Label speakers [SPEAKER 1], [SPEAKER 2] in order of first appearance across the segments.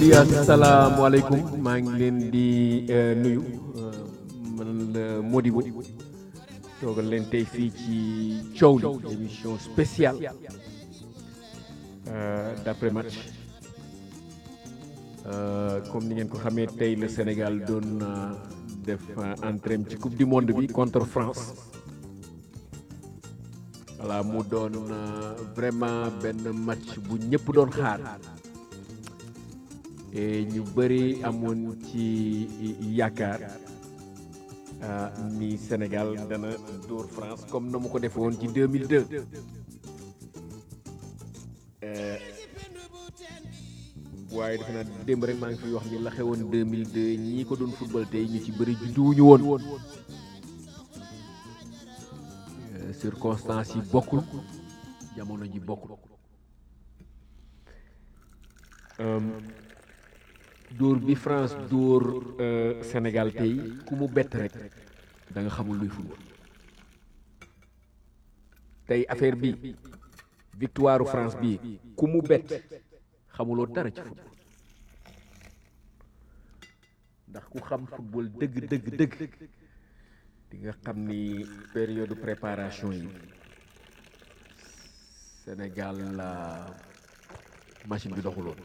[SPEAKER 1] auditeurs yi asalaamaaleykum maa ngi leen di nuyu man la Modibo toogal leen tey fii ci coow li émission spéciale d'après match comme ni ngeen ko xamee tey le Sénégal doon def entrée ci coupe du monde bi contre France voilà mu doon vraiment benn match bu ñëpp doon xaar. et ñu bëri amoon ci yaakaar ni Sénégal dana dóor France comme na mu ko defee woon ci 2002 waaye defe naa démb rek maa ngi fi wax ni la xewoon 2002 ñii ko doon football tey ñu ci bëri judduwuñu woon circonstances yi bokkul jamono ji bokkul. dóor bi France dóor Sénégal tey ku mu bett rek da nga xamul luy football tey affaire bi victoire France bi ku mu bett xamuloo dara ci football ndax ku xam football dëgg dëgg dëgg di nga xam ni période préparation yi Sénégal la machine bi doxuloon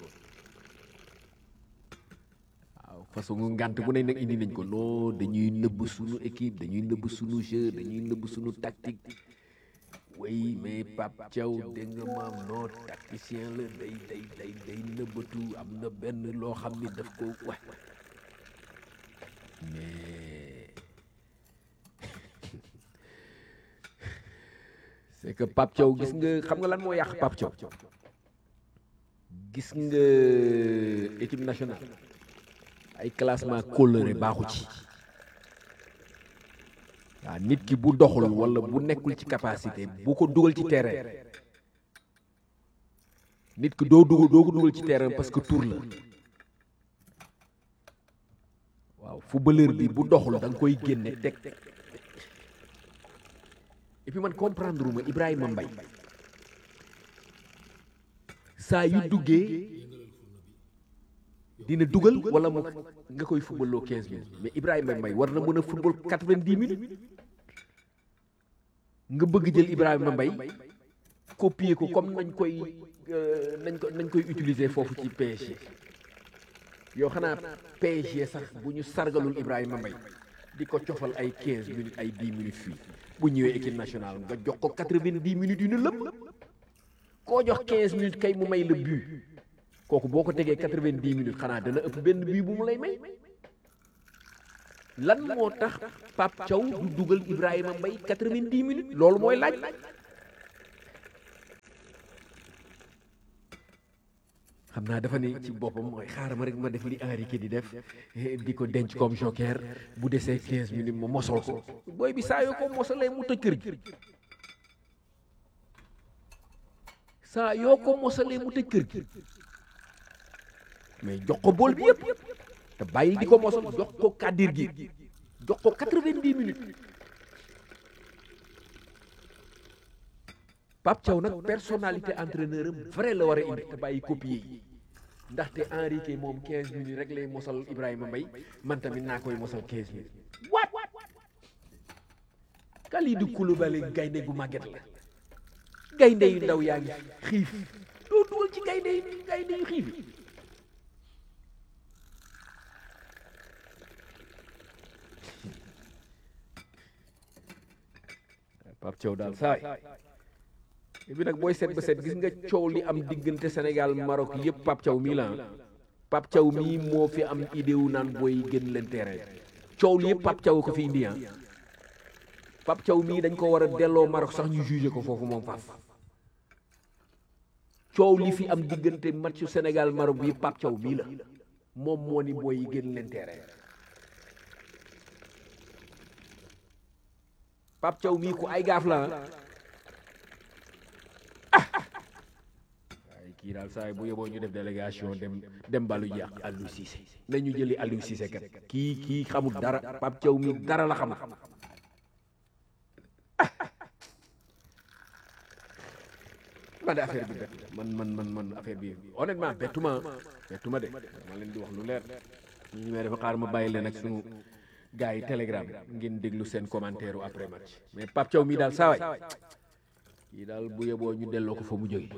[SPEAKER 1] façon ngant bu ne nag indi nañ ko non dañuy nëbb suñu équipe dañuy nëbb suñu jeu dañuy nëbb suñu tactique oui mais Pape Thiaw dégg nga maam non tacticien la day day day day nëbbatu am na benn loo xam ni daf ko wax mais c'est que Pape Thiaw gis nga xam nga lan moo yàq Pape Thiaw gis nga équipe nationale ay classement coloré baaxu ci waaw nit ki bu doxul walla bu nekkul ci capacité bu ko dugal ci terrain nit ki doo dugal doo ko dugal ci terrain parce que tour la waaw footballeur bi bu doxul da nga koy génne teg et puis man comprendre uma Ibrahima Mbaye saa yu duggee dina dugal wala mu nga koy football loo 15 minutes mais Ibrahima Mbaye war na mën a football 90 minutes nga bëgg jël Ibrahima Mbaye copier ko comme nañ koy nañ ko nañ koy utiliser foofu ci PSG yow xanaa PSG sax bu ñu sargalul Ibrahima Mbaye di ko cofal ay 15 minutes ay 10 minutes fii bu ñëwee équipe nationale nga jox ko 90 minutes yu ne lëpp koo jox 15 minutes kay mu may le but. kooku boo ko tegee quatre-vingt-dix minutes xanaa dana ëpp benn bii bu mu lay may lan moo tax Pape Thiaw du dugal Ibrahima Mbaye quatre-vingt-dix minutes loolu mooy laaj xam naa dafa ne ci boppam mooy xaaral ma rek ma def li Henrique di def di ko denc comme joker bu desee quinze minutes ma mosol ko booy bi saa yoo ko mosalee mu tëj kër gi saa yoo ko mosalee mu tëj kër gi mais jox ko bool bi yëpp te bàyyi di ko mosal jox ko kàddir gi jox ko quatre-vingt-dix minutes Pape Thiaw nag personnalité entraîneur am vrai la war a indi te bàyyi copier yi ndaxte Henrique moom quinze minutes rek lay mosal Ibrahima Mbaye man tamit naa koy mosal quinze minutes waat Kalidou Koulibaly gaynde gu màgget la gaynde yu ndaw yaa ngi xiif doo dugal ci gaynde yu gaynde yu xiif yi Pape Thiaw daal saay bi nag booy seet ba seet gis nga coow li am diggante Sénégal Maroc yëpp Pape Thiaw mii la Pape Thiaw mii moo fi am idée wu naan booy génn leen terrain coow li yëpp Pape Thiaw ko fi indi ah Pape Thiaw mii dañ ko war a delloo Maroc sax ñu jugé ko foofu moom faaf coow li fi am diggante matchu Sénégal Maroc bi Pape Thiaw mii la moom moo ni booy génn leen terrain Pape Thiaw mii ku ay gaaf la ah waaye kii daal saa bu yeboo ñu def délégation dem dem balu ji ak Aliou Cissé nañu jëli Aliou Cissé kat kii kii xamul dara Pape Thiaw mii dara la xamul man de affaire bi bett man man man man affaire bi honnêtement bettuma bettuma de ma leen di wax lu leer ñu may dafa xaar ma bàyyi leen ak suñu gars yi telegram ngeen déglu seen commentaire u après match mais Pape Thiaw mii daal saa waay kii daal bu yeboo ñu delloo ko fa mu jóge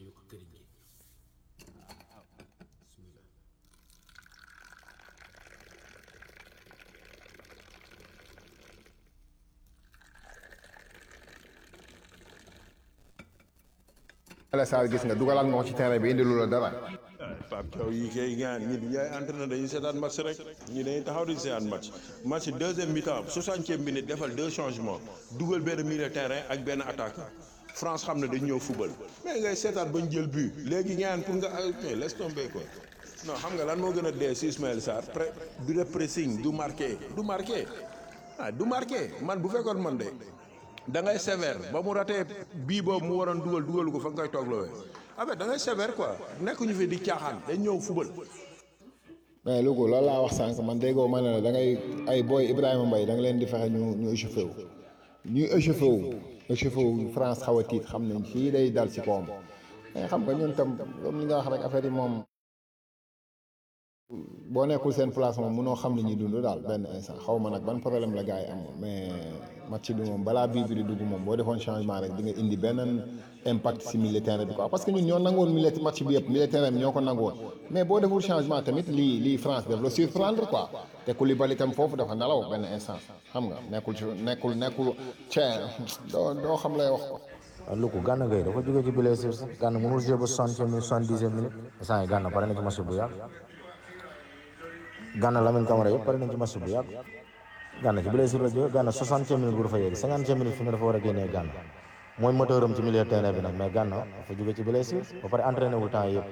[SPEAKER 2] Ala Sarr gis nga dugalaat nga ko ci terrain bi indi lu la dara
[SPEAKER 3] Pape Thiaw yi kay gaan ñi ñooy entraîneur dañuy seetaan match rek ñi dañuy taxaw di seetaan match match deuxième mi-temps soixantième minute defal deux changements dugal benn milieu terrain ak benn attaquant France xam ne dañ ñëw football mais ngay seetaan bañ jël but léegi ñaan pour nga mais laisse tomber quoi non xam nga lan moo gën a dee si Ismaël Sarr pré du def pressing du marqué du marqué ah du marqué man bu fekkoon man de da ngay sévère ba mu ratee bii boobu mu waroon dugal dugalu ko fa nga koy tooglowee en fait da ngay sévère quoi nekk ñu fi di caaxaan dañ ñëw football
[SPEAKER 2] mais Louga loolu laa wax sànq man déggoo ma ne la da ngay ay booy Ibrahima Mbaye da nga leen di fexe ñu ñu échauffé wu ñuy échauffé wu échauffé wu France xaw a tiit xam nañ fii day dal ci kawam mais xam nga ñun tam comme li nga wax rek affaire yi moom boo nekkul seen place moom munoo xam li ñuy dund daal benn instant xaw ma nag ban problème la gars yi am mais match bi moom balaa bii bi di dugg moom boo defoon changement rek di nga indi beneen impact si milieu terrain bi quoi parce que ñun ñoo nangoon milieu match bi yëpp milieu terrain bi ñoo ko nangoon mais boo deful changement tamit lii lii France def la surprendre quoi te Koulibaly tam foofu dafa nelaw benn instant xam nga nekkul ci nekkul nekkul cee doo doo xam lay wax ko
[SPEAKER 4] waaw Louga Gana Gueye dafa jógee ci blessure sax Gana mënul jouer ba soixantième minute soixante-dixième minute instant yi Gana pare na ci match bu yàgg Gana Lamine Camara yëpp pare nañ ci match bu yàgg Gana ci blessure la jógee Gana soixantième minute bu dafa yegg cinquantième minute fi nga dafa war a génnee Gana mooy moteur am ci milieu terrain bi nag mais Gana dafa jógee ci blessure ba pare entraîné wul temps yëpp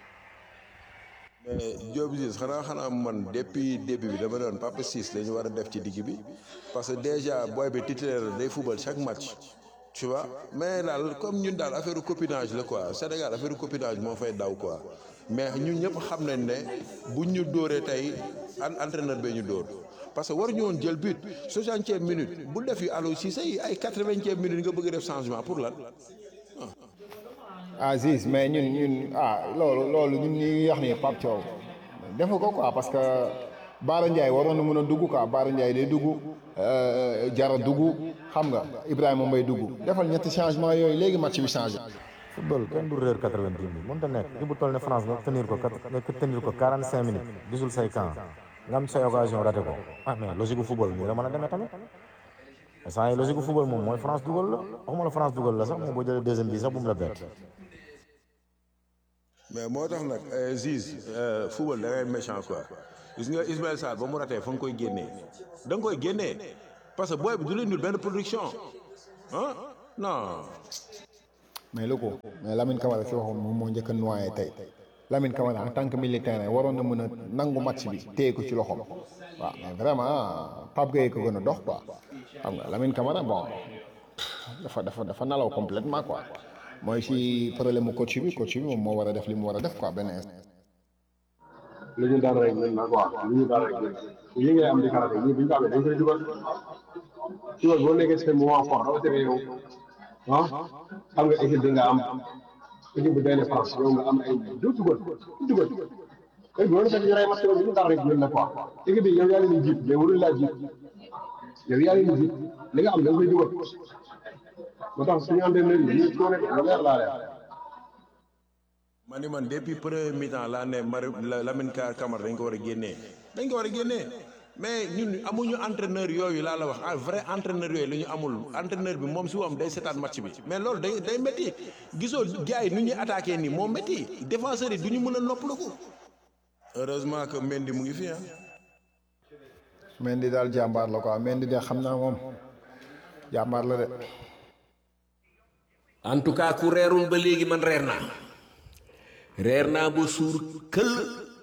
[SPEAKER 3] mais Diop Ciss xanaa xanaa man depuis début bi dama doon Papa Ciss dañu war a def ci digg bi parce que déjà booy bi titulaire day football chaque match tu vois mais daal comme ñun daal affaire copinage la quoi Sénégal affaire copinage moo fay daw quoi mais ñun ñëpp xam nañ ne buñ ñu dóoree tey an entraîneur bee ñu dóor parce que waruñu woon jël but soixantième minute bu def yu Aliou Cissé yi ay quatre-vingtième minute nga bëgg a def changement pour lan
[SPEAKER 2] ah Ziz mais ñun ñun ah loolu loolu ñun ñi wax ni Pape Thiaw defu ko quoi parce que Baara Ndiaye waroon na mën a dugg quoi Baara Ndiaye day dugg Jara dugg xam nga Ibrahima Mbaye dugg defal ñetti changement yooyu léegi match bi changé.
[SPEAKER 4] football kenn du réer quatre-vingt-dix minutes mënut a nekk li bu toll ne France nga tenir ko nga tenir ko quarante cinq minutes gisul say camp nga am say occasion raté ko ah mais logique gu football nii la mën a demee tamit instant yi logique gu football moom mooy France dugal la waxuma la France dugal la sax mais boo jëlee deuxième bi sax bu mu la bett.
[SPEAKER 3] mais moo tax nag Ziz football da ngay méchant quoi gis nga Ismaël Sarr ba mu ratee fa nga koy génnee da nga koy génnee parce que booy bi du leen dul benn production ah non.
[SPEAKER 2] mais lu ko mais Lamine Camara si waxoon moom moo njëkk a noyé tey Lamine Camara en tant que militaire waroon na mën a nangu match bi téye ko ci loxoom waaw mais vraiment Pape Gueye ko gën a dox quoi xam nga Lamine Camara bon dafa dafa dafa nalaw complètement quoi mooy si problème mu coach bi coach bi moom moo war a def li mu war a def quoi benn instant.
[SPEAKER 5] li ñu daan rek ñun nag waaw li ñu daan rek ñun yi ngay am di karaté ñun bu ñu ko amee dañ koy dugal dugal boo nekkee seen moment fort rawatina yow ah xam nga équipe bi nga am équipe bi benn France yow nga am ay deux dugal dugal kay bu fekk ñu rey match bi ñu daan rek ñun nag quoi équipe bi yow yaa leen di jiit mais warul laa jiit yow yaa leen di jiit li nga am da nga koy dugal moo tax suñu entraîneur yi ñu coono lu leer laa leer
[SPEAKER 3] ma ni man depuis premier mi-temps laa ne Mari Lamine Camara dañ ko war a génnee dañ ko war a génnee mais ñun amuñu entraîneur yooyu laa la wax ah vrai entraîneur yooyu la ñu amul entraîneur bi moom si moom day seetaan match bi mais loolu day day métti gisoo gars yi nu ñuy attaqué nii moo métti défenseurs yi du ñu mën a noppalu heureusement que Mendy mu ngi fi ah.
[SPEAKER 2] Mendy daal jàmbaar la quoi Mendy de xam naa moom jàmbaar la de.
[SPEAKER 1] en tout cas ku reerul ba léegi man reer naa reer naa ba suur këll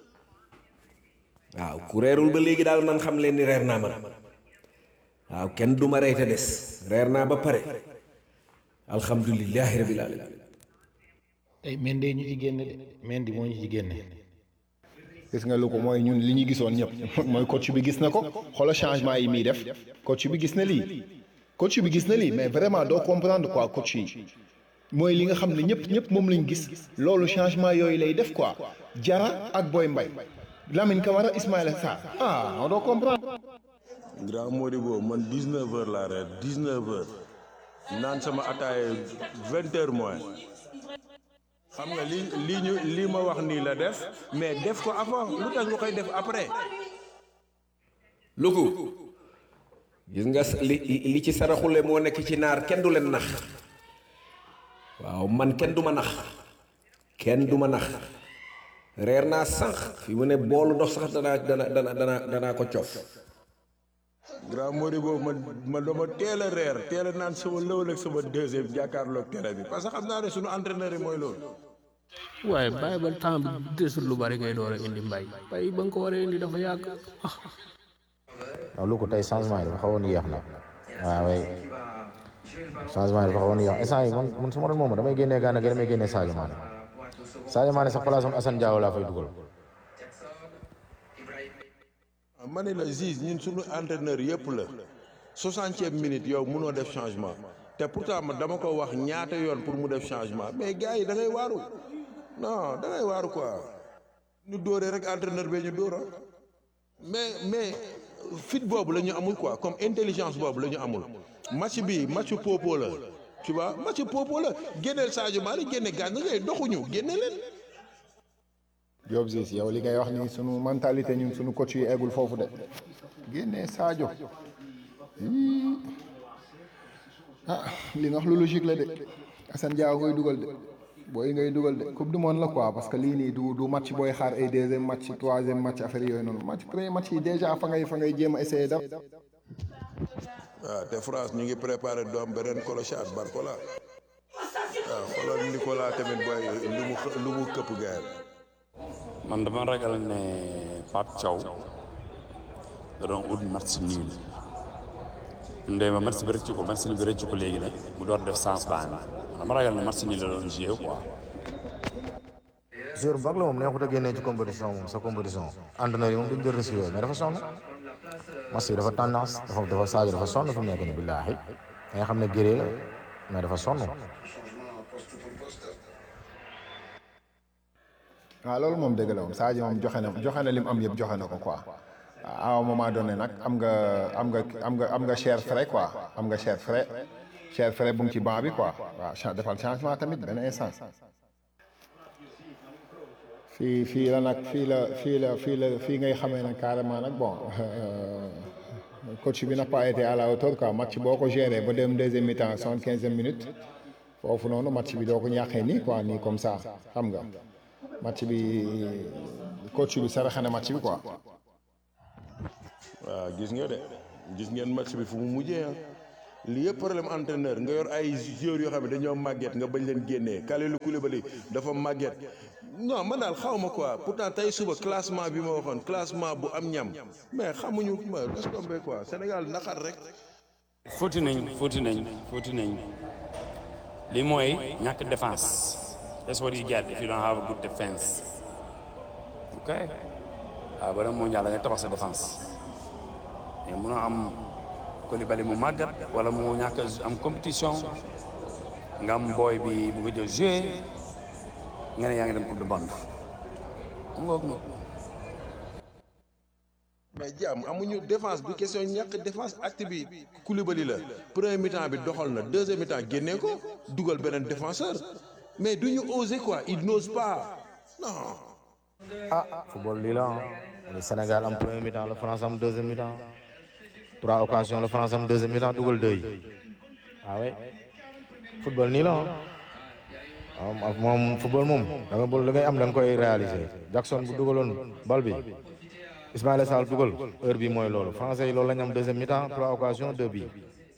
[SPEAKER 1] waaw ku reerul ba léegi daal man xam leen ni reer naa man waaw kenn du ma rey te des reer naa ba pare alhamdulilahi rabil alamin
[SPEAKER 6] tey Mendy ñu ci génne de Mendy moo ñu ci génne.
[SPEAKER 2] gis nga lu ko mooy ñun li ñu gisoon ñëpp mooy coach bi gis na ko xoolal changement yi muy def coach bi gis na lii coach bi gis na lii mais vraiment doo comprendre quoi coach yi mooy li nga xam ne ñëpp ñëpp moom lañ gis loolu changement yooyu lay def quoi Jara ak Boy Mbaye Lamine Camara Ismaïla Sarr ah on doit comprendre.
[SPEAKER 3] grand Modibo man 19 heures laa reer 19 heures naan sama ataaye 20 heures moins xam nga li lii ñu lii ma wax nii la def mais def ko avant lu tax nga koy def après.
[SPEAKER 1] luku gis nga li li ci saraxule moo nekk ci naar kenn du leen nax waaw man kenn du ma nax kenn du ma nax reer naa sànq fi mu ne boolu ndox sax danaa dana dana dana danaa ko cof
[SPEAKER 3] grand Modibo man man dama teel a reer teel a naan sama lëwal ak sama deuxième jàkkaarloog tere bi parce que xam naa ne sunu entraîneur yi mooy loolu.
[SPEAKER 6] waaye bàyyi ba temps bi desul lu bari ngay door a indi mbay mbay ba nga ko waree indi dafa yàgg ah.
[SPEAKER 4] waaw lu ko tey changement yi dafa xawoon yéex na waaw waay changement yi dafa xawoon yéex instant yi man man su ma doon moom damay génnee Gana Gueye damay génnee Sadio Mané Sadio Mané sax place am Assane Diao laa fay dugal.
[SPEAKER 3] ma ne la Ziz ñun suñu entraîneur yëpp la soixantième minute yow munoo def changement te pourtant ma dama ko wax ñaata yoon pour mu def changement mais gars yi da ngay waaru non da ngay waaru quoi ñu dóoree rek entraîneur bee ñu dóora mais mais fit boobu la ñu amul quoi comme intelligence boobu la ñu amul match bi match popo la tu vois match popo la génneel Sadio Mané génne Gana Gueye doxuñu génne leen
[SPEAKER 2] Diop Ziz yow li ngay wax ni sunu mentalité ñun sunu coach yi eggul foofu de génnee Sadio Hii. ah li nga wax lu logique la de Assane Diao koy dugal de booy ngay dugal de coupe du monde la quoi parce que lii nii du du match booy xaar ay deuxième match troisième match affaire yooyu noonu match premier match yi déjà fa ngay fa ngay jéem a essayer daf
[SPEAKER 3] waaw te France ñu ngi préparé doom beneen clochard Barcola waaw xoolal Nicolas tamit booy lu mu xë- lu mu këpp gaay
[SPEAKER 7] man dama ragal ne Pape Thiaw da doon ut match nul ndey ma match bi rëcc ko match bi rëcc ko léegi nag mu door def sens baan dama ragal ne match nul la doon joué quoi
[SPEAKER 4] joueur bu mag la moom neexut a génnee ci compétition moom sa compétition entraîneur yi moom duñ jël risque yooyu mais dafa sonn match bi dafa tendance dafa dafa Sadio dafa sonn fi mu nekk nii billaahi da nga xam ne géré la mais dafa sonn
[SPEAKER 2] waaw loolu moom dëgg la moom Sadio moom joxe na joxe na lim am yëpp joxe na ko quoi à un moment donné nag am nga am nga am nga am nga cher frais quoi am nga cher frais cher frais bu ngi ci banc bi quoi waaw cha- defal changement tamit benn instant fii fii la nag fii la fii la fii la fii ngay xamee nag carrément nag bon coach bi n'a pas été à la hauteur quoi match boo ko géré ba dem deuxième mi-temps soixante quinzième minute foofu noonu match bi doo ko ñàkkee nii quoi nii comme ça xam nga match bi coach bi saraxe na match bi quoi.
[SPEAKER 3] waaw gis nga de gis ngeen match bi fu mu mujjee ah li yëpp problème entraîneur nga yor ay joueurs yoo xam ne dañoo màgget nga bañ leen génnee Kalidou Koulibaly dafa màgget non man daal xaw ma quoi pourtant tey suba classement bi ma waxoon classement bu am ñam mais xamuñu ma laisse tomber quoi Sénégal naqar rek.
[SPEAKER 7] fóoti nañ fóoti nañ fóoti nañ li mooy ñàkk défense that's what you get if you don't have a good defense ok waaw ba dem mondial da ngay tabax sa défense mais munoo am Koulibaly mu màggat wala mu ñàkk am compétition nga am booy bi bu nga jël joué nga ne yaa ngi dem coupe du monde xam nga ko
[SPEAKER 3] mais jaam amuñu défense bi question ñàkk défense acte bi Koulibaly la premier mi-temps bi doxal na deuxième mi-temps génnee ko dugal beneen défenseur mais duñu oser quoi il n'ose pas non.
[SPEAKER 4] ah football lii la ah le Sénégal am premier mi-temps la France am deuxième mi-temps trois occasions la France am deuxième mi-temps dugal deux yi ah oui football nii la ah waaw moom football moom da nga bol da ngay am da nga koy réaliser Jackson bu dugaloon bal bi Ismaïla Sarr dugal heure bi mooy loolu français yi loolu la ñu am deuxième mi-temps trois occasions deux bi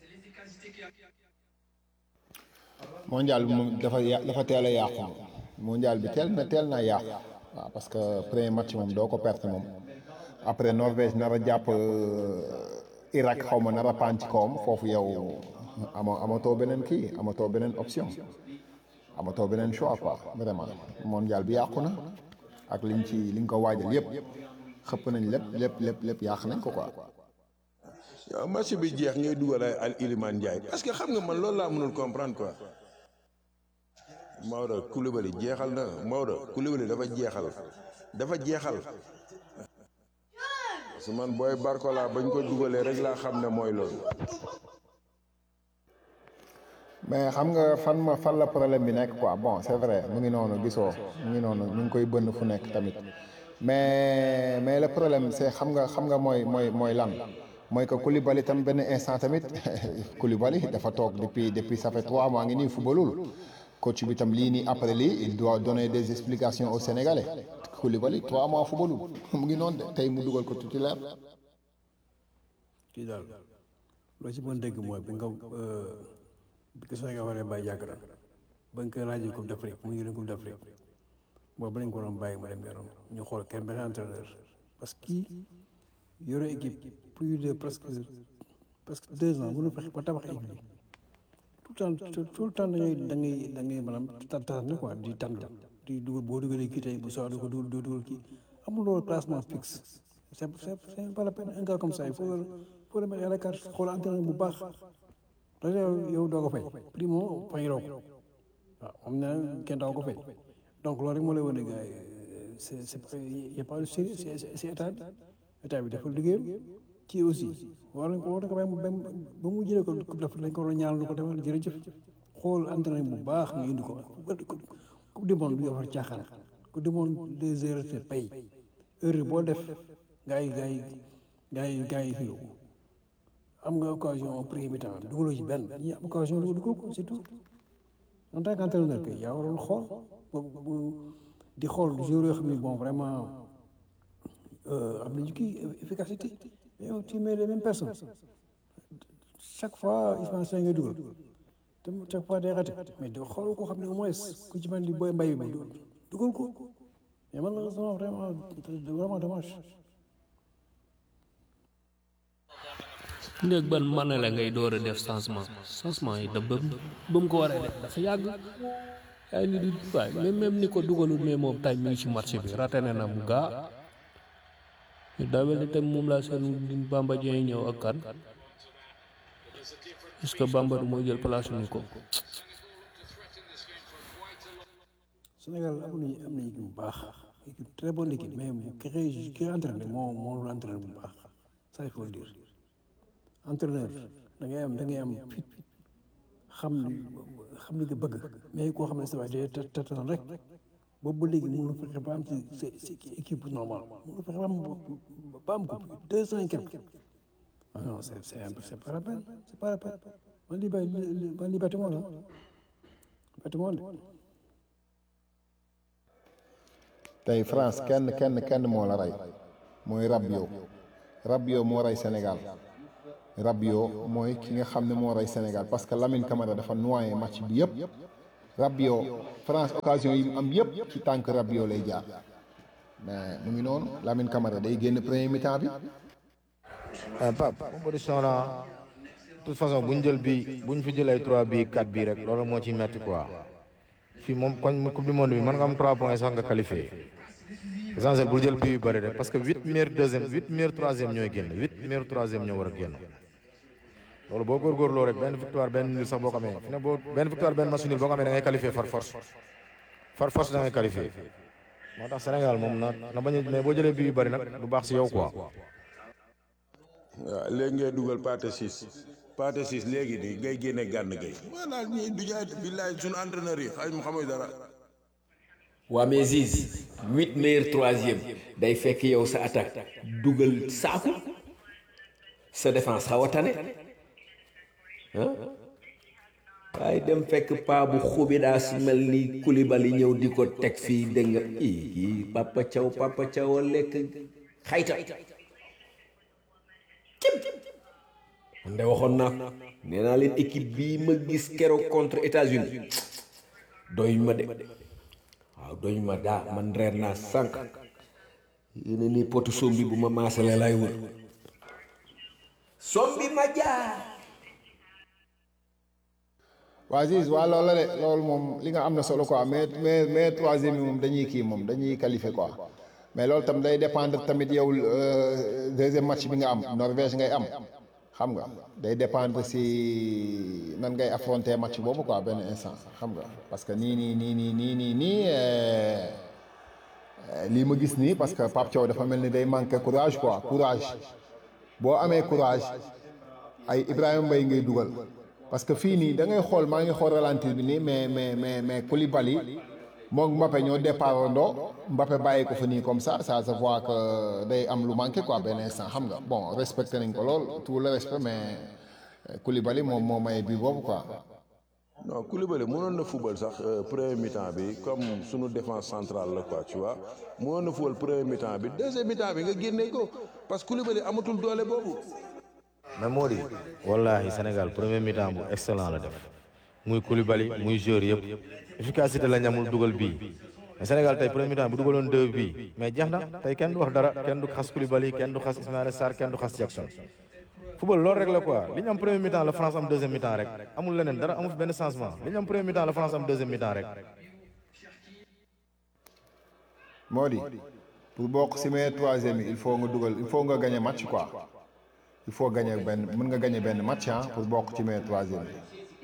[SPEAKER 2] mondial bi moom dafa ya- dafa teel a yàqu moom mondial bi teel na teel naa yàqu waaw parce que premier match moom doo ko perte moom après Norvège nar a jàpp euh, Irak xaw ma nar a paan ci kawam foofu yow ama amatoo beneen kii amatoo beneen option amatoo beneen choix quoi vraiment mondial bi yàqu na ak liñ ci liñ ko waajal yëpp xëpp nañ lépp lépp lépp lépp yàq nañ ko quoi.
[SPEAKER 3] yow match bi jeex ngay dugal ay al Iliman Ndiaye parce que xam nga man loolu laa mënul comprendre quoi Maodo Koulibaly jeexal na Maodo Koulibaly dafa jeexal dafa jeexal su man booy Barcola bañ ko dugalee rek laa xam ne mooy loolu.
[SPEAKER 2] mais xam nga fan ma fan la problème bi nekk quoi bon c'est vrai mu ngi noonu gisoo mu ngi noonu ñu ngi koy bënn fu nekk tamit mais mais le problème c'est xam nga xam nga mooy mooy mooy lan mooy que Koulibaly tam benn instant tamit Koulibaly dafa toog depuis depuis ça fait trois mois ngi nii fubalul coach bi tam lii nii après lii il doit donner des explications aux Sénégalais Koulibaly trois mois fubalul mu ngi noonu de tey mu dugal ko titulaire
[SPEAKER 6] kii daal loo ci mën dégg mooy bi nga bi ko Sénégal waree bàyyi yàgg na ba nga koy rajo Coupe d'Afrique mu ngi leen Coupe d'Afrique boobu ba lañ ko doon bàyyi mu dem yoonam ñu xool kenn benn entraîneur parce que kii yore équipe plus de presque presque deux ans mënu fexe ba tabax équipe bi tout le temps tout le temps da ngay da ngay da ngay maanaam tànn quoi di tànn di dugal boo dugalee kii tey bu soxla ko dugal doo dugal kii amul loolu classement fixe c'est c'est c'est pas la peine un gars comme ça il faut faut le mettre à la carte xool entraîneur bu baax parce que yow doo ko fay primo fayiroo ko waaw xam na kenn doo ko fay donc loolu rek moo lay wane gars yi c'est c'est y a pas de sérieux c'est c'est état bi état bi dafa liggéeyam ci aussi war nañ ko war nañ ko bàyyi ba ba mu jëlee ko coupe d'Afrique lañ ko war a ñaanal ko demal jërëjëf xool entraîneur bu baax nga indi ko coupe du monde du yofar caaxaan coupe du monde des erreurs te pay heure boo def gars yi gars yi gars yi gars yi fii am nga occasion premier mi-temps dugaloo ci benn ñi am occasion dugal ko c'est tout en tant qu'entraîneur kay yaa waroon xool bu di xool joueurs yoo xam ne bon vraiment am nañu kii efficacité mais yow tu mets les mêmes personnes chaque fois Ismaël Sèye ngay dugal te chaque fois day raté mais di xool koo xam ne au moins ku ci mel ni booy mbay bi dugal ko mais malheureusement vraiment vraiment dommage. néeg ban mën la ngay door a def changement changement yi da ba ba mu ko war a def dafa yàgg ay nit di waay même même ni ko dugalul mais moom tay mi ngi ci marché bi raté na na mu gaa daa mel ni tam moom laa seen Bamba Dieng ñëw ak kan est-ce que Bamba du mooy jël place ni ko Sénégal am nañu am nañu équipe bu baax équipe très bonne équipe mais bu ki ki entraîné moo moo lu entraîné bu baax ça il faut le dire entraîneur da ngay am da ngay am fit xam xam li nga bëgg mais koo xam ne sa waay day tatan rek boobu ba léegi mënu fexe ba am ci ci équipe normale mënu fexe ba am ba am ko deux cent quelque ah non c'est c'est c'est pas la peine c'est pas la peine man lii bay man lii bâtiment la bâtiment de
[SPEAKER 2] tey France kenn kenn kenn moo la rey mooy Rabiot Rabiot moo rey Sénégal Rabiot mooy ki nga xam ne moo rey Sénégal parce que Lamine Camara dafa noyé match bi yëpp Rabiot France occasion yi mu am yëpp ci tànk Rabiot lay jaar mais mu ngi noonu Lamine Camara day génn premier mi-temps bi.
[SPEAKER 4] ah Pape compétition la de toute façon bu ñu jël bii bu ñu fi jël ay 3 bii 4 bii rek loolu moo ci metti quoi fii moom koñ coupe du monde bi mën nga am 3 points sax nga qualifié essentiel bul jël bii yu bëri rek parce que 8 meilleurs deuxième 8 meilleurs troisième ñooy génn 8 meilleurs troisième ñoo war a génn loolu boo góorgóorloo rek benn victoire benn nul sax boo ko amee fi ne boo benn victoire benn match nul boo ko amee da ngay qualifié far force far force da ngay qualifié moo tax Sénégal moom na na bañ a mais boo jëlee bii yu bëri nag du baax si yow quoi.
[SPEAKER 3] waaw léegi ngay dugal pâté 6 pâté 6 léegi nii ngay génne gànn gay voilà ñii du jaay billaay suñu entraîneur yi xay ma xamuy dara
[SPEAKER 1] waa mais Ziz huit meilleurs troisième day fekk yow sa attaque dugal saaku sa défense xaw a tane ah waaye dem fekk paa bu xubidaas mel ni Koulibaly ñëw di ko teg fii dégg nga ii Papa Thiaw Papa Thiaw a lekk xayta man de waxoon naa ko nee naa leen équipe bii ma gis keroog contre États-Unis doyuñ ma de waaw doyuñ ma daa man reer naa sànq yéen ni potu sombi bu ma maasale lay wër sombi ma jaar
[SPEAKER 2] waa Ziz waa loolu la de loolu moom li nga am na solo quoi mais mais mais troisième yi moom dañuy kii moom dañuy qualifié quoi mais loolu tam day dépendre tamit yow deuxième match bi nga am Norvège ngay am xam nga day dépendre si nan ngay affronter match boobu quoi benn instant xam nga parce que nii nii nii nii nii nii nii euh, euh, lii ma gis nii parce que Pape Thiaw dafa mel ni day manquer courage quoi courage boo amee courage ay Ibrahima Mbaye ngay dugal parce que fii nii da ngay xool maa ngi xool ralentir bi nii mais mais mais mais Koulibaly moom Mbappé ñoo départ ndoo Mbappé bàyyi ko fa nii comme ça ça se voit que day am lu manqué quoi benn instant xam nga bon respecté nañ ko lool tout le respect mais euh, Koulibaly moom moo may bi boobu quoi.
[SPEAKER 3] non Koulibaly mënoon na football sax euh, premier mi-temps bi comme sunu défense centrale la quoi tu vois mënoon na football premier mi-temps bi deuxième mi-temps bi nga génne ko parce que Koulibaly amatul doole boobu.
[SPEAKER 4] mais moo di wallahi Sénégal premier mi-temps bu excellent la def muy Koulibaly muy joueur yëpp efficacité la ñamul dugal bii mais Sénégal tey premier mi-temps bu dugaloon deux bii mais jeex na tey kenn du wax dara kenn du xas Koulibaly kenn du xas Ismaïla Sarr kenn du xas Jackson football loolu rek la quoi li ñu am premier mi-temps la France am deuxième mi-temps rek amul leneen dara amul fi benn changement li ñu am premier mi-temps la France am deuxième mi-temps rek
[SPEAKER 2] moo di pour bokk si mais troisième yi il faut nga dugal il faut nga gagner match quoi il faut gagner benn mën nga gagner benn match ah pour bokk ci mais troisième yi.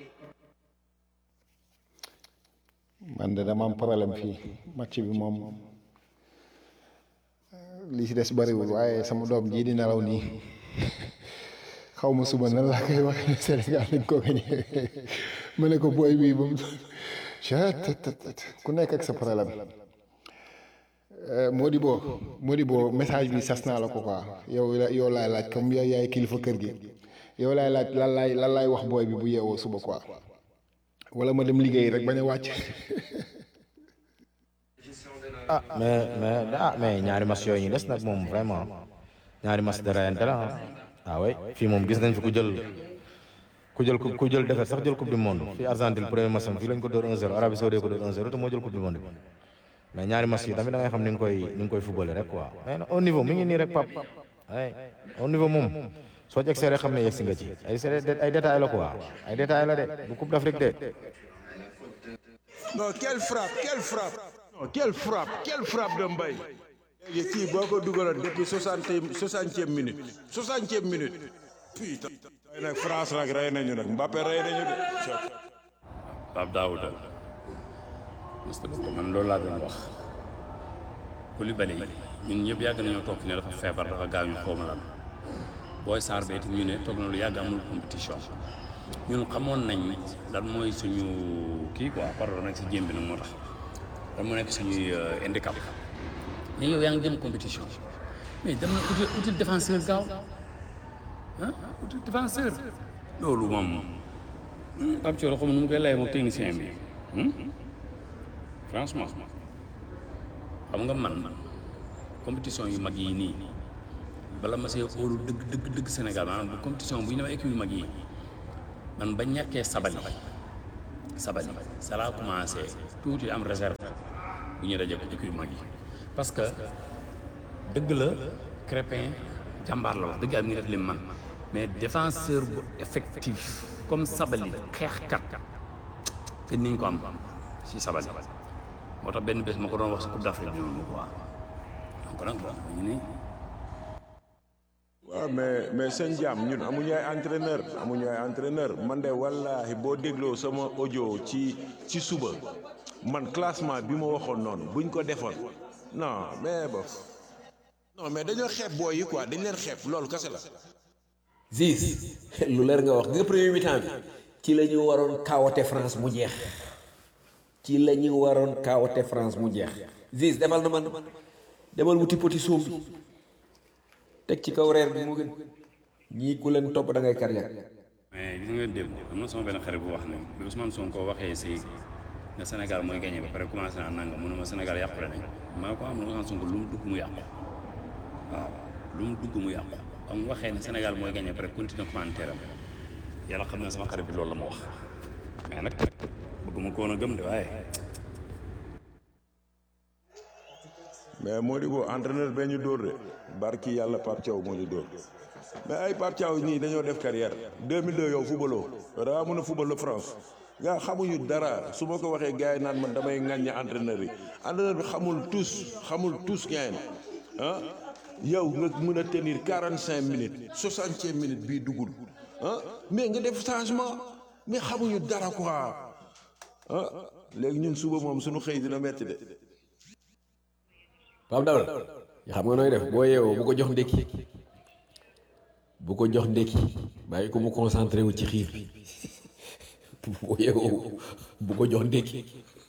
[SPEAKER 2] man de dama am problème fii match bi moom li ci des bariwul waaye sama doom jii di nelaw nii xaw ma suba nan laa koy waxee ne Sénégal dañ ko gagné ma ne ko booy bii ba mu ku nekk ak sa problème. Modibo Modibo message bi sas naa la ko quoi yow la yow laay laaj comme yow yaay kilifa kër gi yow laay laaj lan laay lan laay wax booy bi bu yeewoo suba quoi wala ma dem liggéey rek bañ a wàcc.
[SPEAKER 4] ah mais mais ah mais ñaari match yooyu ñu des nag moom vraiment ñaari match de rayante la ah ah oui fii moom gis nañ fi ku jël ku jël ku jël defet sax jël coupe du monde fii Argentine premier match am fii lañ ko dóor 1-0 Arabie Saoudite ko dóor 1-0 te moo jël coupe du monde bi mais ñaari match yi tamit da ngay xam ni nga koy ni nga koy footballé rek quoi mais au niveau mi ngi nii rek pap ay au niveau moom soo jeg see rek xam ne yegg si nga ci ay ay détails la quoi ay détails la de bu coupe d'Afrique de
[SPEAKER 3] non quelle frappe quelle frappe. non quelle frappe quelle frappe de Mbaye. léegi kii boo ko dugaloon depuis soixante soixantième minute soixantième minute. putain. tey nag France nag rey nañu nag Mbappé rey nañu de.
[SPEAKER 7] Pape Daouda Moustapha Ba man loolu laa doon wax Koulibaly ñun ñëpp yàgg nañoo toog fi ne dafa feebar dafa gaañu xaw ma lan booy Sarr ba itam ñu ne toog na lu yàgg amul compétition ñun xamoon nañ lan mooy suñu kii quoi pardon nag si jéem bi nag moo tax lan moo nekk suñuy handicap mais yow yaa ngi jëm compétition mais dem na uti uti défenseur gaaw ah uti défenseur loolu moom Pape Thioro xam nu mu koy layee moom technicien bi franchement xam nga man compétition yu mag yi nii bala ma see óolu dëgg dëgg dëgg Sénégal maanaam bu compétition bu ñu demee équipe yu mag yi man ba ñàkkee sabali sabali ça laa commencé tuuti am réserve bu ñu dajee ko équipe yu mag yi parce que dëgg la Crépin jàmbaar la wax dëgg am ngi def lim man mais défenseur bu effectif comme sabali xeexkat te niñ ko am si sabali moo tax benn bés ma ko doon wax si Coupe d'Afrique bi noonu quoi donc nag bon ñu ni
[SPEAKER 3] waaw mais mais seen jaam ñun amuñu ay entraîneur amuñu ay entraîneur man de wallaahi boo dégloo sama audio ci ci suba man classement bi ma waxoon noonu buñ ko defoon non mais bof non mais dañoo xeeb booy yi quoi dañ leen xeeb loolu kese la.
[SPEAKER 1] Ziz lu leer nga wax nga premier mi-temps bi ci la ñu waroon kaawote France mu jeex ci la ñu waroon kaawote France mu jeex Ziz demal na man demal wuti poti soom bi teg ci kaw reer bi moo gën ñii ku leen topp da ngay carrière
[SPEAKER 7] mais gis nga démb am na sama benn xarit bu wax ne bi Ousmane Sonko waxee si ne Sénégal mooy gagné ba pare commencé naa nangam mu ne ma Sénégal yàqule nañ maa ko am na Ousmane Sonko lu mu dugg mu yàqu waaw lu mu dugg mu yàqu am mu waxee ne Sénégal mooy gagné ba pare continuer commentaire am yàlla xam ne sama xarit bi loolu la ma wax mais nag bëgguma ko woon a gëm de waaye
[SPEAKER 3] mais moo di boo entraîneur bee ñu dóor de barki yàlla Pape Thiaw moo ñu dóor mais ay Pape Thiaw ñii dañoo def carrière 2002 yow footballoo daa mën a football la France nga xamuñu dara su ma ko waxee gars yi naan man damay ŋàññe entraîneur yi entraîneur bi xamul tous xamul tous ngeen ah yow nga mën a tenir quarante cinq minutes soixantième minute bii dugul ah mais nga def changement mais xamuñu dara quoi ah léegi ñun suba moom suñu xëy dina metti de
[SPEAKER 1] Pape Daouda xam nga nooy def boo yeewoo bu ko jox ndékki bu ko jox ndékki bàyyi ko mu concentré wu ci xiir bi boo yeewoo bu ko jox ndékki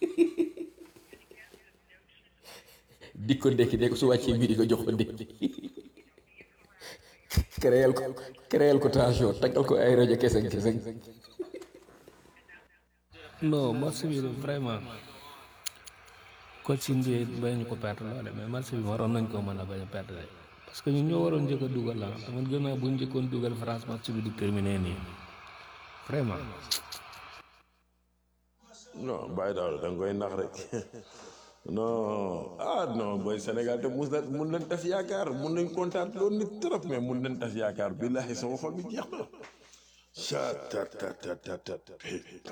[SPEAKER 1] dik ko ndékki de ko su wàccee midi nga jox ko ndékki créel ko créel ko tension taggal ko ay rajo keseng keseng
[SPEAKER 8] non match bi vraiment coach bi bañ ko perte loole mais match bi waroon nañ ko mën a bañ a perte de parce que ñun ñoo waroon njëkk a dugal la te man gëm naa bu ñu njëkkoon dugal France match bi du terminé nii vraiment.
[SPEAKER 3] non bàyyi daal da nga koy nax rek non ah non booy Sénégal te mus na mun nañ tas yaakaar mun nañ kontaan loolu nit trop mais mun nañ tas yaakaar billahi sama xol bi jeex na chat tat tat tat tat tat putain.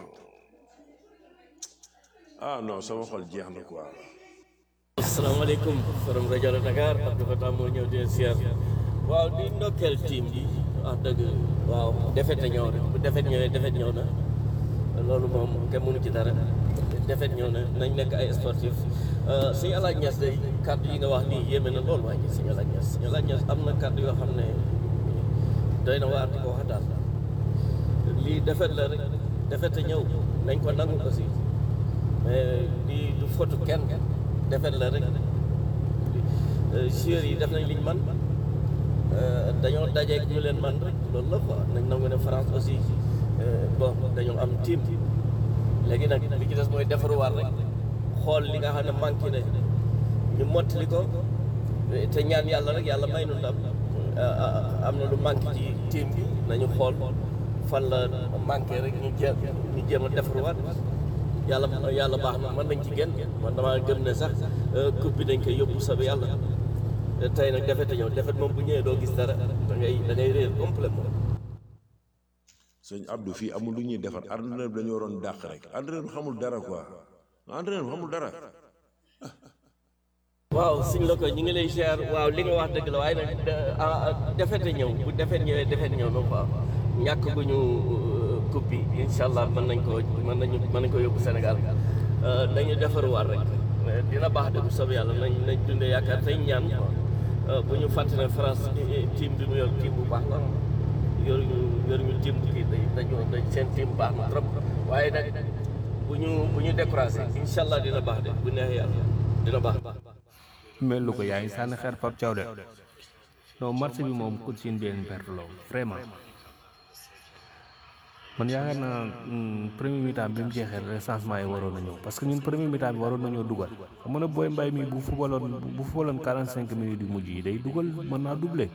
[SPEAKER 3] ah non sama xol jeex na quoi.
[SPEAKER 9] asalaamaaleykum forum rajo la Dakar Abdou Fatah moo ñëw di siyaar waaw di ndokkeel team bi wax dëgg waaw defet ñëw na bu defet ñëwee defet ñëw na loolu moom kenn mënu ci dara defet ñëw na nañ nekk ay sportif suñu alaaj ñes day kàddu yi nga wax nii yéeme na loolu waaye suñu alaaj ñes suñu alaaj ñes am na kàddu yoo xam ne doy na waar di ko wax daal lii defet la rek defet ñëw nañ ko nangu aussi mais lii du fotu kenn defet la rek joueurs yi def nañ liñ man dañoo dajeeg ñu leen man rek loolu la quoi nañ nangu ne France aussi bon dañoo am team léegi nag li ci des mooy defaruwaat rek xool li nga xam ne manqué na ñu mottali ko te ñaan yàlla rek yàlla may nu ndam am na lu manqué ci team bi nañu xool fan la manqué rek ñu jéem ñu jéem a defaruwaat yàlla yàlla baax na mën nañ ci génn man damaa gëm ne sax coupe bi dañ koy yóbbu sabe yàlla tey nag defet a ñëw defet moom bu ñëwee doo gis dara da ngay da ngay réer complètement
[SPEAKER 3] sëñ Abdou fii amul lu ñuy defar entraîneur bi dañu waroon dàq rek entraîneur bi xamul dara quoi entraîneur bi xamul dara.
[SPEAKER 9] waaw suñ la ko ñu ngi lay ziar waaw li nga wax dëgg la waaye nag defete ñëw bu defet ñëwee defet ñëw na quoi ñàkk gu ñu coupe bi incha allah mën nañ ko mën nañu mën nañ ko yóbbu Sénégal nañu defaruwaat rek dina baax de bu soobee yàlla nañ nañ dundee yaakaar tey ñaan bu ñu fàtte ne France team bi mu yor team bu baax la yoruñu yoruñu team bu kii dañu dañ seen team baax na trop waaye nag bu ñu bu ñu découragé incha allah dina baax de bu neexee yàlla dina baax.
[SPEAKER 8] mel lu ko yaa ngi sànni xeer Pape Thiaw de non match bi moom coach yi benn perte la vraiment man yaakaar naa premier mi-temps bi mu jeexee rek changement yi waroon na ñëw parce que ñun premier mi-temps bi waroon nañoo dugal xam nga ne booy mbay mi bu fubaloon bu fubaloon quarante cinq minutes yu mujj yi day dugal mën naa doublé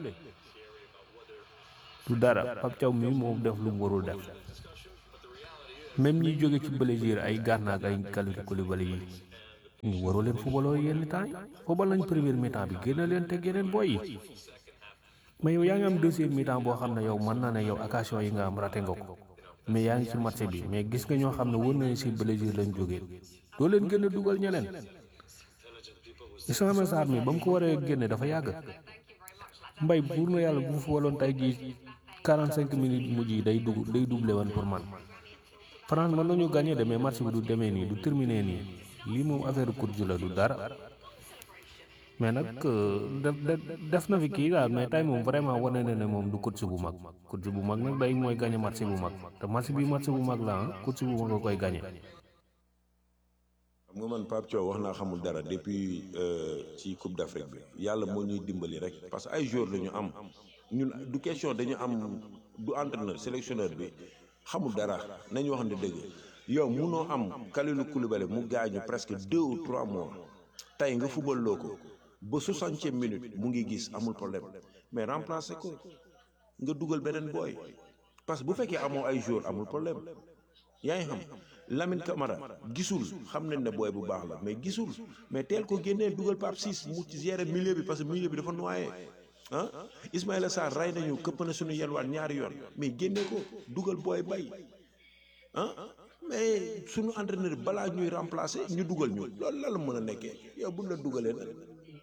[SPEAKER 8] du dara Pape Thiaw mi moom def lu mu warul def même ñi jóge ci Brésil ay Gana ak ay Kalidou Koulibaly yi ñu waroo leen fubaloo yenn temps yi fubal nañ premier mi-temps bi génne leen teg yeneen booy yi mais yow yaa ngi am deuxième mi-temps boo xam ne yow mën naa ne yow occasion yi nga am raté nga ko mais yaa ngi ci match bi mais gis nga ñoo xam ne wër nañu si Brésil lañ jógee doo leen gën a dugal ñeneen Ismaïla Sarr mi ba mu ko waree génne dafa yàgg mbay pour na yàlla bu fa waloon tey jii 45 minutes mujj yi day dugg day doublé woon pour man France mën nañu gagné de mais match bi du demee nii du terminé nii lii moom affaire course la du dara mais nag def def na fi kii daal mais tey moom vraiment wane na ne moom du course bu mag course bu mag nag day mooy gagné match bu mag te match bi match bu mag la ah course bu mag nga koy gagné.
[SPEAKER 3] xam nga man Pape Thiaw wax naa xamul dara depuis ci Coupe d'Afrique bi yàlla moo ñuy dimbali rek parce que ay joueurs la ñu am ñun du question dañu am du entraîneur sélectionneur bi xamul dara nañu wax ne dëgg yow munoo am Kalidou Koulibaly mu gaañu presque deux ou trois mois tey nga fubal loo ko ba soixantième minute mu ngi gis amul problème mais remplacer ko nga dugal beneen booy parce que bu fekkee amoo ay joueurs amul problème yaa ngi xam Lamine Camara gisul xam nañ ne booy bu baax la mais gisul mais teel ko génnee dugal Pape Ciss mu ci gérer milieu bi parce que milieu bi dafa noyé ah Ismaïla Sarr rey nañu këpp na suñu yelwaan ñaari yoon mais génne ko dugal booy bay ah mais suñu entraîneur balaa ñuy remplacer ñu dugal ñu loolu la la mën a nekkee yow buñ la dugalee nag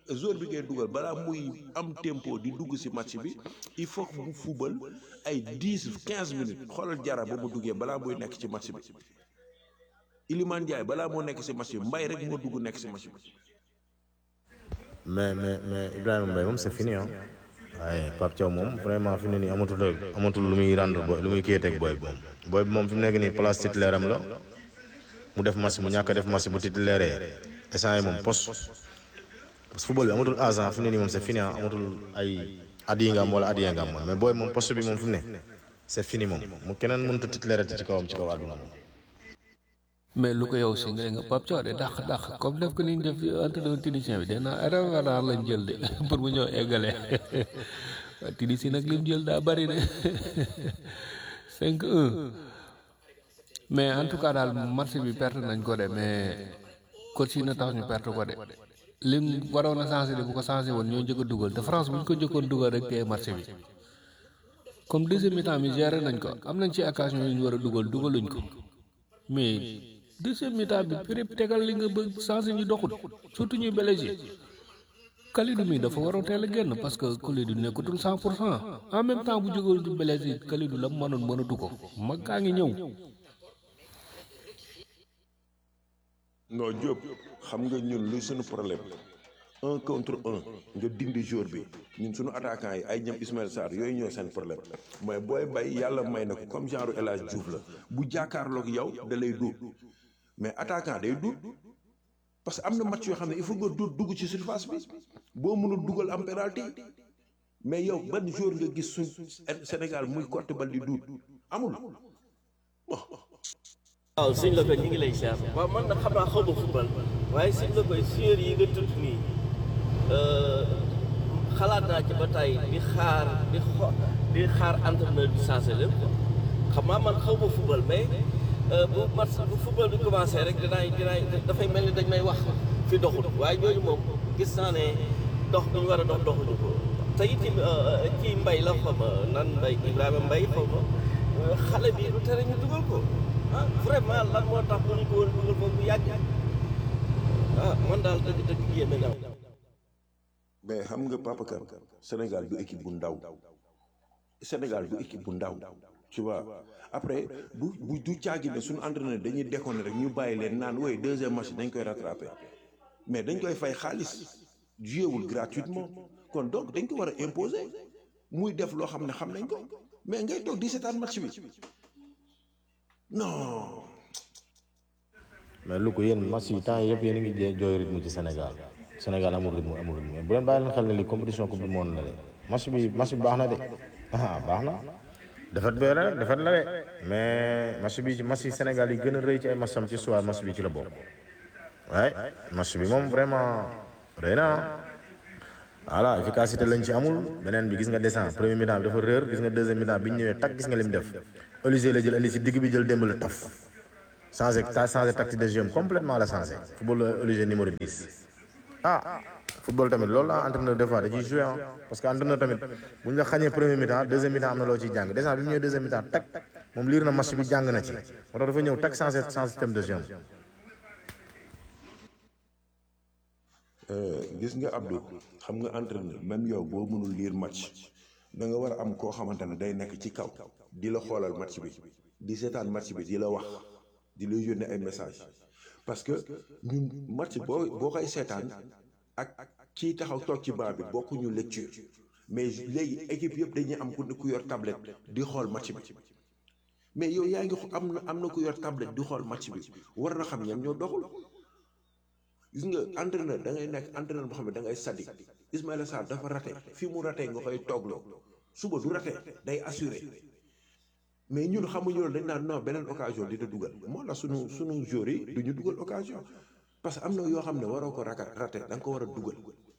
[SPEAKER 3] joueur bi ngay dugal balaa muy am tempo di dugg ci match bi il faut que mu fubal ay dix quinze minutes xoolal jara ba mu duggee balaa muy nekk ci match bi Iliman Ndiaye balaa moo nekk ci match bi mbay rek moo dugg nekk ci match bi.
[SPEAKER 4] mais mais mais Ibrahima Mbaye moom c'est fini ah waaye Pape Thiaw moom vraiment fi mu ne nii amatul amatul lu muy rendre booy lu muy kiyateeg booy bi moom. booy bi moom fi mu nekk nii place titulaire am la mu def match mu ñàkk a def match bu titulaire instant yi moom poste parce que football bi amatul agent fi mu ne nii moom c'est fini ah amatul ay at yi nga am wala at yi nga am mais booy bi moom poste bi moom fi mu ne c'est fini moom mu keneen mënut a titulaire ci kawam ci kaw àdduna moom.
[SPEAKER 8] mais lu ko yow si nga nga Pape Thiaw de dàq dàq comme def ko ni ñu def entraîneur tunisien bi dana Arévalo lañ jël de pour mu ñëw eggale waa Tunisie nag lim jël daa bari de 5-1 mais en tout cas daal match bi perte nañ ko de mais coach yi na tax ñu perte ko de lim waroon a changé de bu ko changé woon ñoo njëkk a dugal te France bu ñu ko njëkkoon dugal rek tey match bi comme deuxième mi-temps bi géré nañ ko am nañ ci occasion yu ñu war a dugal dugaluñ ko mais. deuxième mi-temps bi péréb tegal li nga bëgg changé ñu doxul surtout ñuy Belgique Kalidou mi dafa waroon teel a génn parce que Kalidou nekkatul cent pour cent en même temps bu jógee du Belgique Kalidou la mu mënoon mënatu ko mag kaa ngi ñëw.
[SPEAKER 3] non Diop xam nga ñun luy suñu problème un contre un nga dindi jour bi ñun suñu attaquant yi ay ñoom Ismaël Sarr yooyu ñoo seen problème mooy booy bay yàlla may na ko comme genre El Hadj Diouf la bu jàkkaarloog yow da lay duut mais attaquant day duut parce que am na match yoo xam ne il faut nga duut dugg ci surface bi boo mënul dugal am penalty mais yow ban jour nga gis suñ Sénégal muy cotte bal di duut amul
[SPEAKER 9] waaw sëñ la ko ñu ngi lay siyaar waaw man nag xam naa xaw ma football waaye sëñ la koy joueurs yi nga tudd nii xalaat naa ci ba tey di xaar di xo di xaar entraîneur bi changé leen quoi xam naa man xaw ma football mais bu match bu football bi commencé rek dinaay dinaay dafay mel ni dañ may wax fi doxul waaye ñooñu moom gis naa ne dox bi ñu war a dox doxuñu ko te itam ci mbay la xaw ma nan mbay Ibrahima mbay xaw ma xale bi lu tere ñu dugal ko ah vraiment lan moo tax bu ñu ko woon dugal foofu bu yàgg ah man daal dëgg dëgg yéeme na
[SPEAKER 3] mais xam nga Papa Kane Sénégal du équipe bu ndaw Sénégal du équipe bu ndaw tu vois après bu bu du caagi ne suñu entraîneur dañuy déconner rek ñu bàyyi leen naan woy deuxième match dañ koy rattraper mais dañ koy fay xaalis joué gratuitement kon donc dañ ko war a imposer muy def loo xam ne xam nañ ko mais ngay toog di seetaan match bi non.
[SPEAKER 4] mais lu ko yéen match yi temps yëpp yéen a ngi jooy rythme ci Sénégal Sénégal amul rythme amul rythme bu leen bàyyi leen xel ne lii compétition coupe du monde la de match bi match bi baax na de ah baax na defet bee la rek defet la de mais match bi ci match yi Sénégal yi gën a rëy ci ay matcham ci soir match bi ci la bokk waaye match bi moom vraiment rëy na voilà efficacité lañ ci amul beneen bi gis nga descend premier mi-temps bi dafa réer gis nga deuxième mi-temps bi ñu ñëwee tak gis nga lim def Olysée la jël indi si digg bi jël démb la taf changé changé tactique de jeu complètement la changé football Olysée numéro 10 ah football tamit loolu la entraîneur des fois da ciy joué ah parce que entraîneur tamit bu ñu la xañee premier mi-temps deuxième mi-temps am na loo ciy jàng déjà bi mu ñëwee deuxième mi-temps tak moom liir na match bi jàng na ci moo tax dafa ñëw tak changé changé système de jeu
[SPEAKER 3] gis nga Abdou xam nga entraîneur même yow boo mënul lire match da nga war a am koo xamante ne day nekk ci kaw di la xoolal match bi di seetaan match bi di la wax di la yónnee ay message parce que ñun match boo boo koy seetaan ak kii taxaw toog ci banc bi bokkuñu lecture mais léegi équipe yëpp dañuy am ku ku yor tablette di xool match bi mais yow yaa ngi am na am na ku yor tablette di xool match bi war na xam ñan ñoo doxul gis nga entraîneur da ngay nekk entraîneur boo xam ne da ngay sadik Ismaïla Sarr dafa raté fii mu raté nga koy toogloo suba du raté day assuré mais ñun xamuñu loolu dañ naan non beneen occasion dina dugal moo la sunu sunu joueurs yi du ñu dugal occasion parce que am na yoo xam ne waroo ko raka raté da nga ko war a dugal.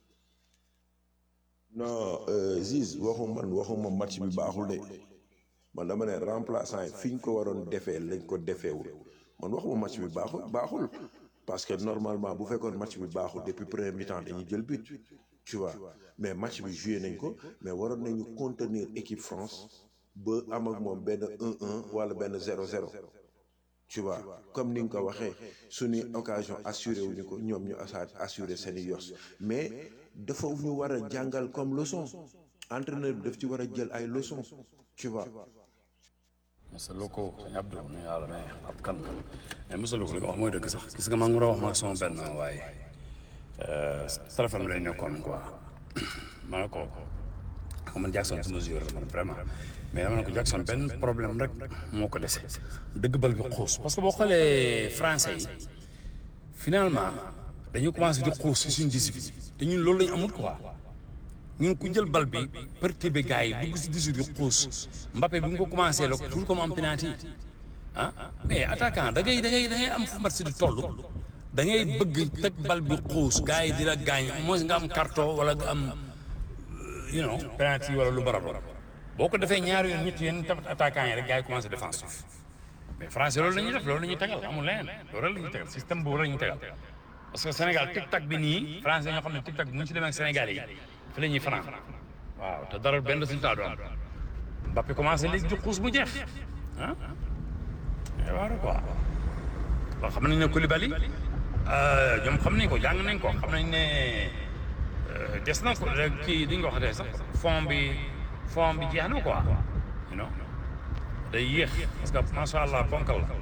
[SPEAKER 3] non Ziz waxu man waxuma match bi baaxul de man dama ne remplaçant yi fi ñu ko waroon defee lañ ko defeewul man waxuma match bi baaxul baaxul. parce que normalement bu fekkoon match bi baaxul depuis premier mi-temps dañuy jël but tu vois mais match bi joué nañ ko mais waroon nañu contenir équipe France ba am ak moom benn 1-1 wala benn 0-0 tu vois comme ni nga ko waxee suñuy occasion assuré wuñu ko ñoom ñu asa assuré seeni yos mais dafa ñu war a jàngal comme leçon entraîneur bi daf ci war a jël ay leçons tu vois.
[SPEAKER 7] Moussa Loko sëñ Abdou ñu yàlla mais ab kan mais Moussa Loko li nga wax mooy dëgg sax gis nga maa ngi wax ma ak sama benn waaye téléphone bi lay nekkoon quoi ma ne ko xam man Jackson su mesure la man vraiment mais dama ne ko Jackson benn problème rek moo ko dese dëgg bal bi xuus parce que boo xoolee français yi finalement dañu commencé di xuus si suñu discipline te ñun loolu lañu amul quoi ñun ku jël bal bi perturbé gars yi dugg si discipline di xuus Mbappé bi nga ko commencé la tout comme am penalty ah mais attaquant da ngay da ngay da ngay am fu match di toll da ngay bëgg teg bal bi xuus gars yi di la gaañ mooy nga am carton wala nga am you know penalty wala lu barab boo ko defee ñaari yoon ñetti yoon tamit attaquant yi rek gars yi commencé défensif mais français loolu la ñuy def loolu la ñuy tegal amul leneen loolu la ñuy tegal système boobu la ñuy tegal parce que Sénégal tic tac bi nii français ñoo xam ne tic tac bi mu ci demee ak Sénégal yi fi la ñuy franc waaw te dara benn résultat du am Mbappé commencé léegi di xuus mu jeex ah mais waaw quoi bon xam nañ ne Koulibaly ñoom xam nañ ko jàng nañ ko xam nañ ne des na ko kii di nga ko waxatee sax fond bi fond bi jeex na quoi you know day yéex parce que macha allah ponkal la.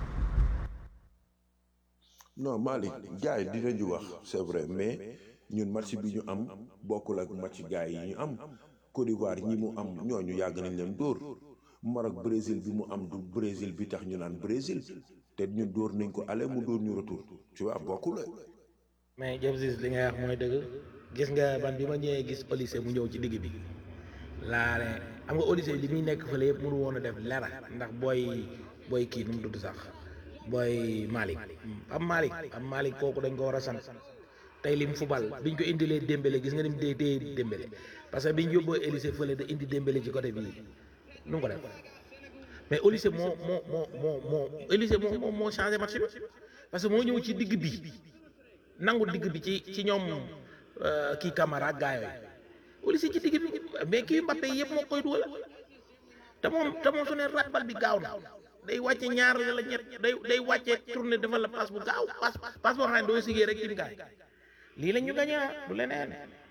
[SPEAKER 3] non Malick gars yi dinañu wax c'est vrai mais ñun match bi ñu am bokkul ak match gars yi ñu am Côte d'Ivoire ñi mu am ñooñu yàgg nañ leen dóor Maroc Brésil bi mu am du Brésil bi tax ñu naan Brésil te ñun dóor nañ ko aller mu dóor ñu retour tu vois bokkul
[SPEAKER 10] mais James li ngay wax mooy dëgg gis nga man bi ma ñëwee gis Olysée mu ñëw ci digg bi laa ne xam nga Olysée li muy nekk fële yëpp mënu woon a def lera ndax booy booy kii nu mu tudd sax booy Malick am Malick am Malick kooku dañ ko war a sant tey lim fubal biñ ko indilee Dembélé gis nga ni mu dee dee Dembélé parce que biñ yóbboo Olysée fële da indi Dembélé ci côté bii nu mu ko def mais Olysée moo moo moo moo moo Olysée moo moo moo changé match bi parce que moo ñëw ci digg bi nangu digg bi ci ci ñoom kii Camara ak gaa yooyu Olysée ci digg bi mais kii Mbappé yëpp moo koy dugal te moom te moom su ne rat bal bi gaaw na day wàcce ñaar la ñett day day wàcce tourné defal la passe bu gaaw passe passe boo xam ne doo sigee rek ci gaay lii la ñu gañe du leneen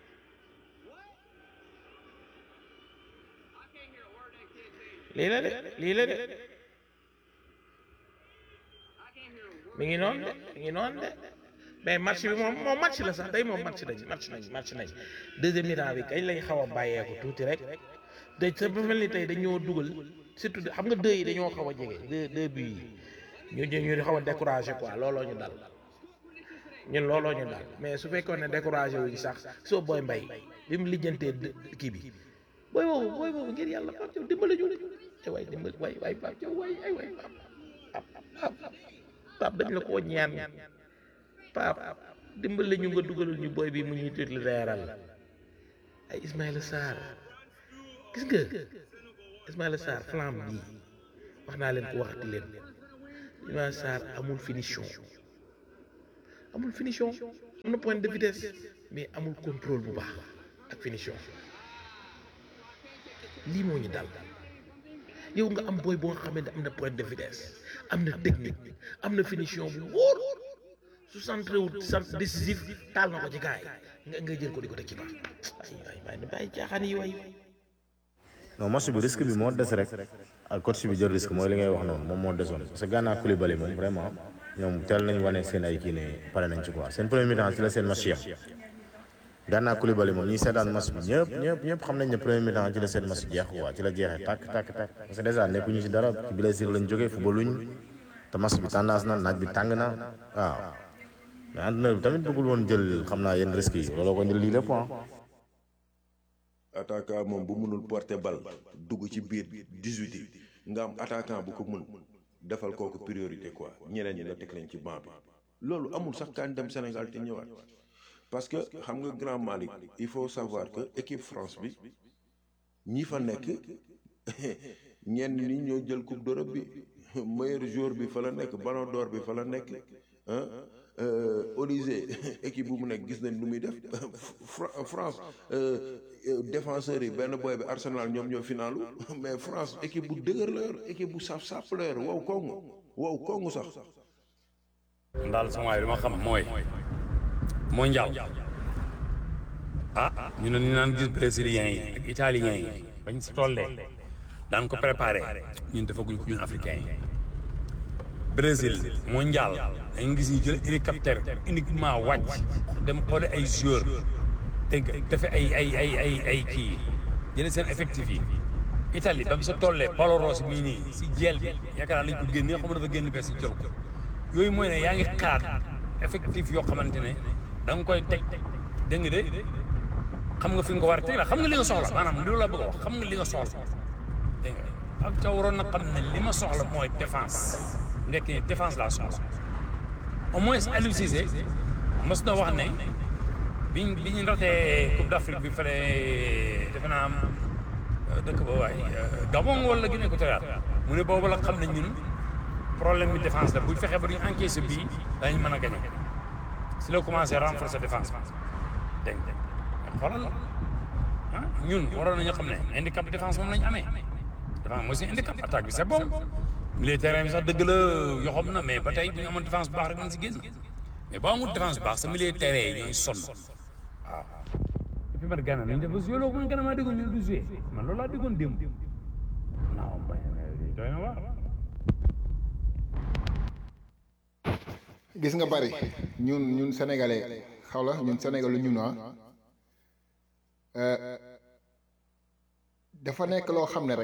[SPEAKER 10] lii la de lii la de mi ngi noonu de mi ngi noonu de mais match bi moom moom match la sax day moom match nañ match nañ match nañ deuxième mi-temps bi kañ lañ xaw a bàyyeeku tuuti rek te sa ba mel ni tey dañoo dugal surtout xam nga deux yi dañoo xaw a jege deux deux buts yi ñu ñu xaw a découragé quoi looloo ñu dal ñun looloo ñu dal mais su fekkoon ne découragé wuñ sax soo booy mbay bi mu lijjantee kii bi booy boobu booy boobu ngir yàlla Pape Thiaw dimbali ñu te waay dimbali waay waay Pape Thiaw waay ay waay Pape Pape dañ la koo ñaan Pape dimbali ñu nga dugalul ñu booy bi mu ñuy tuuti reeral ay Ismaïla Sarr gis nga Ismaïla Sarr flamme bii wax naa leen ko waxati leen Ismaïla Sarr amul finition amul finition am na point de vitesse mais amul contrôle bu baax ak finition lii moo ñu dal yow nga am booy boo nga xamante am na point de vitesse am na technique am na finition bu wóor su centré wu centre décisif taal na ko ci gaay nga nga jël ko di ko teg ci baax ay ay bàyyi bàyyi caaxaan yi waay
[SPEAKER 4] non match bi risque bi moo des rek ak coach bi jël risque mooy li ngay wax noonu moom moo desoon parce que Gana Coulibaly moom vraiment ñoom teel nañ wane seen ay kii ne pare nañ ci quoi seen premier mi-temps ci la seen match yam Gana Coulibaly moom ñi seetaan match bi ñëpp ñëpp ñëpp xam nañ ne premier mi-temps ci la seen match jeex quoi ci la jeexee tàkk tàkk tàkk parce que dèjà nekkuñu ci dara ci blessure lañ jógee footballuñ te match bi tendance na naaj bi tàng na waaw mais entraîneur bi tamit bëggul woon jël xam naa yenn risques yi looloo ko indil lii lépp ah
[SPEAKER 3] attaquant moom bu mënul porter bal dugg ci biir 18 yi nga am attaquant bu ko mën defal kooku priorité quoi ñeneen ñi nga teg leen ci banc bi loolu amul sax kaan dem Sénégal te ñëwaat parce que xam nga grand Malick il faut savoir que équipe France bi ñi fa nekk ñenn ñi ñoo jël coupe d'Europe bi meilleur joueur bi fa la nekk ballon d'or bi fa la nekk ah Olysée équipe bu mu nekk gis nañ lu muy def France défenseurs yi benn boy bi Arsenal ñoom ñoo finalu mais France équipe bu dëgër la yor équipe bu saf sàpp la yor wow kongu wow kongu sax.
[SPEAKER 7] daal sama waay li ma xam mooy mondial ah ñu ne ñu naan gis brésiliens yi ak italiens yi bañ si tollee daan ko préparé ñun defaguñ ko ñun africains yi Brésil mondial dañu gis ñu jël hélicoptère uniquement wàcc dem xoole ay joueurs dégg nga defe ay ay ay ay ay kii jële seen effectif yi Italie ba mu sa tollee Paolo Rossi mii nii si jeel bi yaakaar naa lañ ko génnee xam nga dafa génn bees si jël ko yooyu mooy ne yaa ngi xalaat effectif yoo xamante ne da nga koy teg dégg nga de xam nga fi nga ko war a teg la xam nga li nga soxla maanaam loolu la bëgg a wax xam nga li nga soxla dégg nga ak ca waroon na xam ne li ma soxla mooy défense ndekk ni défense laa soxla au moins Aliou Cissé mos na wax ne biñ bi ñu ratee Coupe d'Afrique bi fële defe naa am dëkk ba waay Gabon wala Guinée équatoriale mu ne boobu la xam ne ñun problème bi défense la bu fekkee ba duñu encaissé bii dañu mën a gagné si la commencé renforcer défense dégg nga xoolal ah ñun waroon nañu xam ne handicap défense moom lañu amee défense mooy si handicap attaque bi c'est bon milieu terrain bi sax dëgg la yoxam na mais ba tey bu ñu amoon défense bu baax rek nañ si génn mais boo amul défense bu baax sa milieu terrain yi ñooy sonn waaw et puis man Gana nañ def ba joué loo man Gana maa déggoon ñu du joué man loolu laa déggoon démb non bay doy na waar
[SPEAKER 2] gis nga bari ñun ñun sénégalais xaw la ñun sénégal ñun ah dafa nekk loo xam ne rek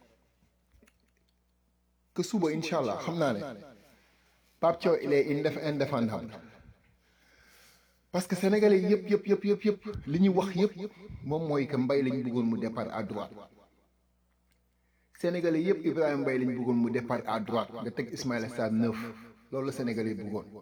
[SPEAKER 2] que suba incha allah xam naa ne Pape Thiaw il est indef indéfendable parce que sénégalais yëpp yëpp yëpp yëpp yëpp li ñuy wax yëpp moom mooy que Mbaye lañ bëggoon mu départ à droite sénégalais yëpp Ibrahima Mbaye lañ bëggoon mu départ à droite nga teg Ismaïla Sarr neuf loolu la sénégalais yi bëggoon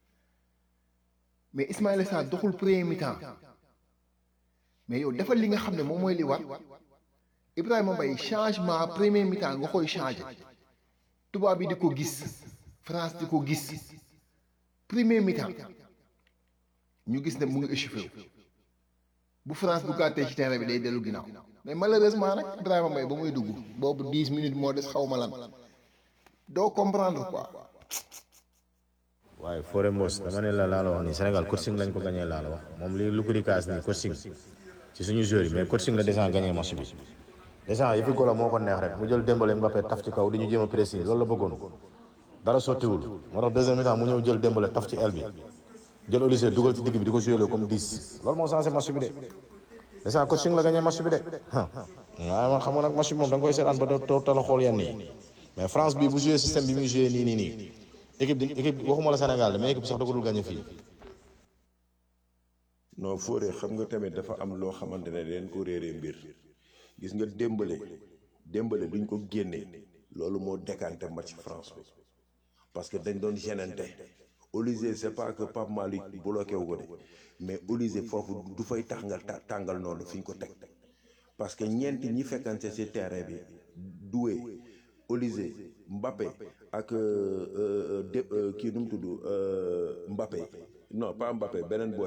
[SPEAKER 2] mais Ismaïla Sarr doxul premier mi-temps mais yow defal li nga xam ne moom mooy li war Ibrahima Mbaye changement premier mi-temps nga koy changé tubaab bi di ko gis France di ko gis premier mi-temps ñu gis ne mu ngi échauffé wu bu France bu gàttee ci terrain bi day dellu ginnaaw mais malheureusement nag Ibrahima Mbaye ba muy dugg boobu dix minutes moo des xaw ma lan doo comprendre quoi.
[SPEAKER 4] waaye Fodé Mbos dama ne la laa la wax nii Sénégal coaching lañ ko gagné laa la wax moom li lu ko di kaas nii coaching ci suñu joueurs yi mais coaching la déjà gagné match bi déjà yëfi golo moo ko neex rek mu jël Dembélé Mbappé taf ci kaw di ñu jéem a pressing loolu la bëggoon dara sottiwul moo tax deuxième mi-temps mu ñëw jël Dembélé taf ci aile bi jël Olise dugal ci digg bi di ko joué comme 10 loolu moo changé match bi de déjà coaching la gagné match bi de waaye man xam nga nag match bi moom da nga koy seetaan ba doo tala xool yenn yi mais France bi bu joué système bi muy joué nii nii nii équipe équipe waxuma la Sénégal de mais équipe sax da ko dul gagné fii.
[SPEAKER 3] non Fodé xam nga tamit dafa am loo xamante ne leen ko réeree mbir gis nga démbale démbale duñ ko génnee loolu moo décanté match France bi parce que dañ doon gênante Olise c'est pas que Pape Malick bloqué wu ko de mais Olise foofu du fay tax nga tàngal noonu fi ñu ko teg parce que ñeenti ñi fekkante ci terrain bi Doué Olise Mbappé ak de kii nu mu tudd Mbappé non pas Mbappé beneen boy